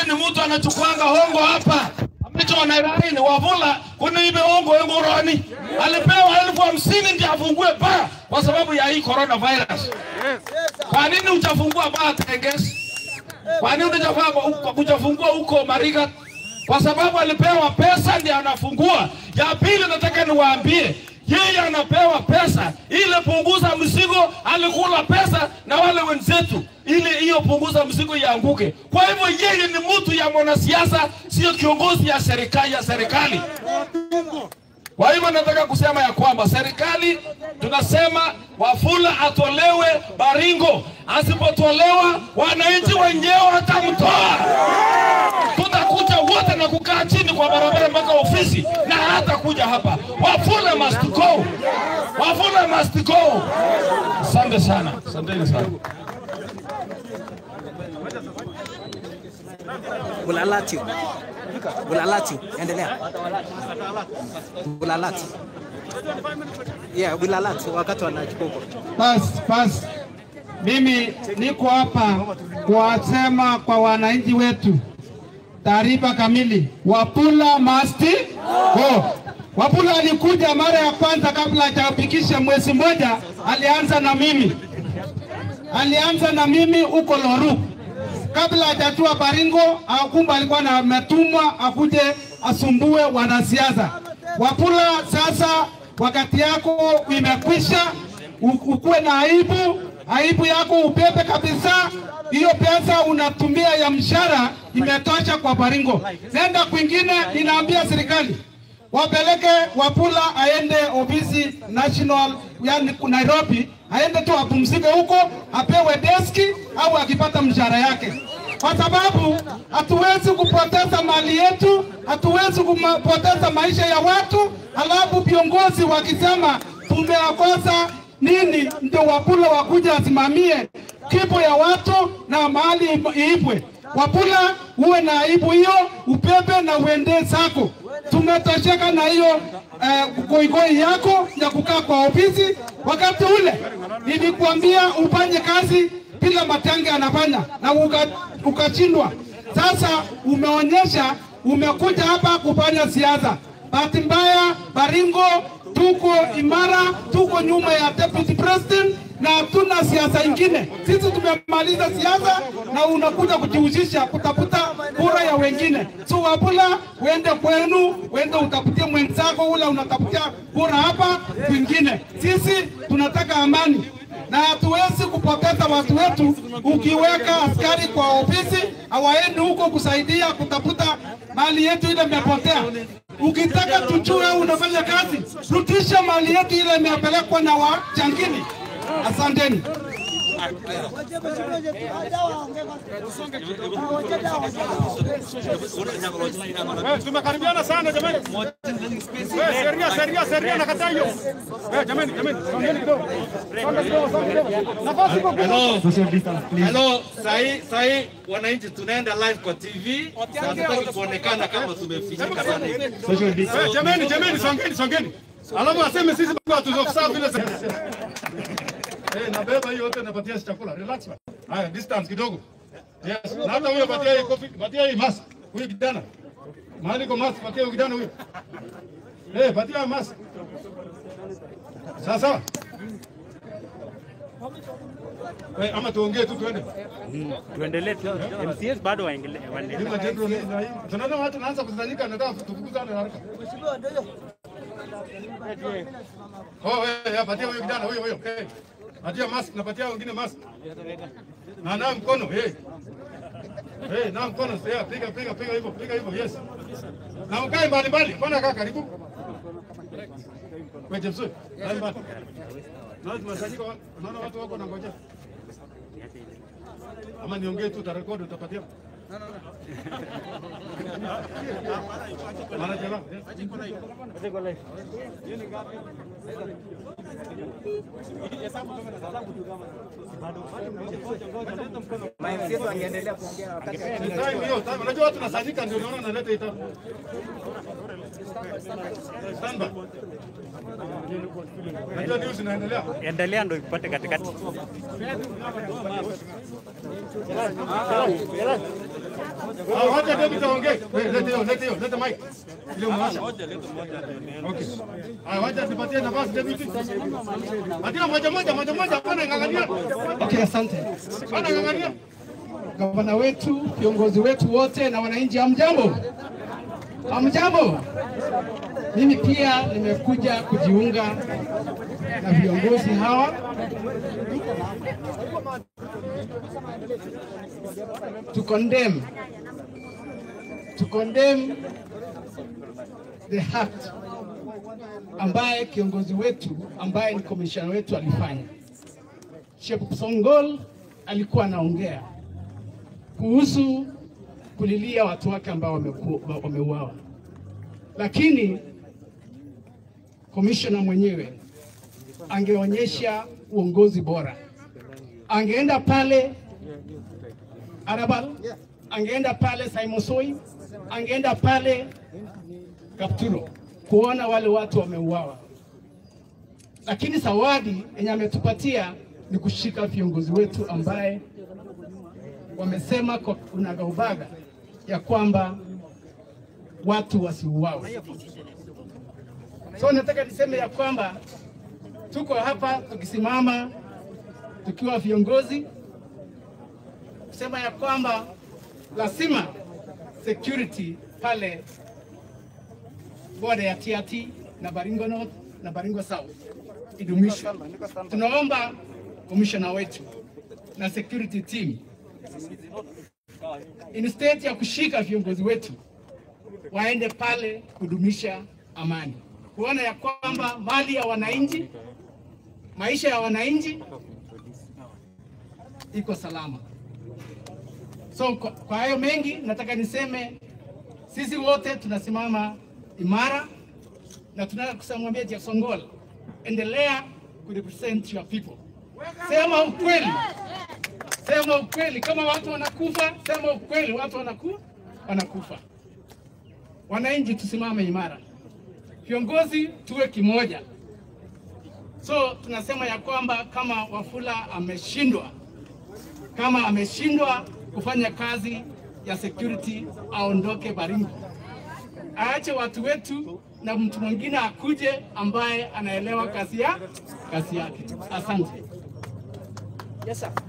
ni mtu anachukuanga hongo hapa ambacho Nairobi Wafula kuniibe hongo engoroni, alipewa elfu hamsini ndio afungue baa kwa sababu ya hii coronavirus. Kwa nini utafungua baa Tenges? Kwa nini utafungua utafungua huko Marigat? Kwa sababu alipewa pesa ndio anafungua. Ya pili, nataka niwaambie yeye anapewa pesa ili punguza mzigo, alikula pesa na wale wenzetu ili hiyo punguza mzigo ianguke. Kwa hivyo yeye ni mtu ya mwanasiasa, sio kiongozi ya serikali ya serikali. Kwa hivyo nataka kusema ya kwamba serikali tunasema Wafula atolewe Baringo, asipotolewa wananchi wenyewe watamtoa. Tutakuja wote na kukaa chini kwa barabara mpaka ofisi na hata kuja hapa. Wafula must go, Wafula must go. Asante sana, asanteni sana. Bulalati. Bulalati. Endelea. Bulalati. Yeah, Bulalati wakati wanachukua huko. Basi basi, mimi niko hapa kuwasema kwa wananchi wetu taarifa kamili. Wapula must go. Wapula alikuja mara ya kwanza kabla hajafikisha mwezi mmoja, alianza na mimi, alianza na mimi huko Loru kabla hajatua Baringo. Akumba alikuwa na ametumwa akuje asumbue wanasiasa. Wapula, sasa wakati yako imekwisha, u- ukuwe na aibu, aibu yako ubebe kabisa. Hiyo pesa unatumia ya mshahara imetosha kwa Baringo. Nenda kwingine, ninaambia serikali wapeleke Wapula aende ofisi national, yani Nairobi, aende tu apumzike huko, apewe deski au akipata mshahara yake, kwa sababu hatuwezi kupoteza mali yetu, hatuwezi kupoteza maisha ya watu, alafu viongozi wakisema tumewakosa nini, ndio Wapula wakuja asimamie kipo ya watu na mahali iibwe. Wapula uwe na aibu hiyo, ubebe na uende zako. Tumetosheka na hiyo eh, goigoi yako ya kukaa kwa ofisi. Wakati ule nilikuambia ufanye kazi bila Matange anafanya na uka- ukashindwa. Sasa umeonyesha umekuja hapa kufanya siasa. Bahati mbaya, Baringo tuko imara, tuko nyuma ya deputy president na hatuna siasa ingine. Sisi tumemaliza siasa na unakuja kujihusisha kutafuta kura ya wengine. So Wabula, uende kwenu, uende utafutie mwenzako ule unatafutia kura hapa kwingine. Sisi tunataka amani na hatuwezi kupoteza watu wetu. Ukiweka askari kwa ofisi, hawaendi huko kusaidia kutafuta mali yetu ile imepotea. Ukitaka tujue unafanya kazi, rudisha mali yetu ile imepelekwa na wachangini. Asanteni. Eh, tumekaribiana sana jamani. Eh, sheria sheria sheria nakataa hiyo. Eh, jamani jamani, songeni kidogo. Songa kidogo, songa kidogo. Nafasi iko kubwa. Hello, sahi sahi wananchi tunaenda live kwa TV. na Hatutaki kuonekana kama tumefichika sana. Eh, jamani jamani, songeni songeni. Alafu aseme sisi bado hatuzokusaa vile sasa. Eh, nabeba hiyo yote napatia chakula. Relax bana. Haya, distance kidogo. Yes, na hata huyo patia hii coffee, patia hii mask. Huyu kijana. Mahali kwa mask, patia huyo kijana huyo. Eh, patia mask. Sawa sawa. Eh, ama tuongee tu tuende. tuendelee tu. MCS bado waendelee. waendelee. Bila general na hii. Tunaona watu wanaanza kusanyika nataka tufukuzane haraka. Oh, eh, ya, patia huyo kijana huyo huyo. Eh. Patia mask na patia wengine mask. Na na mkono, eh. Eh, na mkono, eh, piga piga piga hivyo, piga hivyo, yes. Na ukae mbali mbali, mbona kaa karibu? Wewe James, mbali mbali. Naona tumesanyika, wa- naona watu wako na ngoja. Ama niongee tu utarekodi utapatia. Mara jana. MCS wangeendelea kuongea wakati Time hiyo, time. Unajua watu nasanyika ndio naona naleta ita. Stand by. Unajua news inaendelea. Endelea ndo ipate katikati. Ah, wacha David aongee. Wewe, Lete hiyo, lete hiyo, lete mic. Ile umewasha. Okay. Ah, wacha nipatie nafasi David. Patia moja moja, moja moja, hapana ng'ang'ania. Okay, asante. Hapana ng'ang'ania. Gavana wetu, viongozi wetu wote na wananchi, hamjambo? Hamjambo? Mimi pia nimekuja kujiunga na viongozi hawa to condemn to condemn the act ambaye kiongozi wetu ambaye ni commissioner wetu alifanya. Shep Songol alikuwa anaongea kuhusu kulilia watu wake ambao wameku- wameuawa, lakini commissioner mwenyewe angeonyesha uongozi bora, angeenda pale Arabal, angeenda pale Saimosoi, angeenda pale Kapturo kuona wale watu wameuawa, lakini zawadi yenye ametupatia ni kushika viongozi wetu ambaye wamesema kwa unagaubaga ya kwamba watu wasiuawe. So nataka niseme ya kwamba tuko hapa tukisimama tukiwa viongozi kusema ya kwamba lazima security pale boda ya Tiati na Baringo North na Baringo South idumishwe. Tunaomba commissioner wetu na security team instead ya kushika viongozi wetu waende pale kudumisha amani, kuona ya kwamba mali ya wananchi, maisha ya wananchi iko salama. So kwa, kwa hayo mengi nataka niseme sisi wote tunasimama imara na tunataka kusamwambia Jeff Songol, endelea ku represent your people. Sema ukweli, sema ukweli. Kama watu wanakufa, sema ukweli, watu wanaku, wanakufa. Wananchi tusimame imara, viongozi tuwe kimoja. So tunasema ya kwamba kama Wafula ameshindwa, kama ameshindwa kufanya kazi ya security, aondoke Baringo, aache watu wetu na mtu mwingine akuje ambaye anaelewa kazi ya kazi yake. Asante. Yes, sir.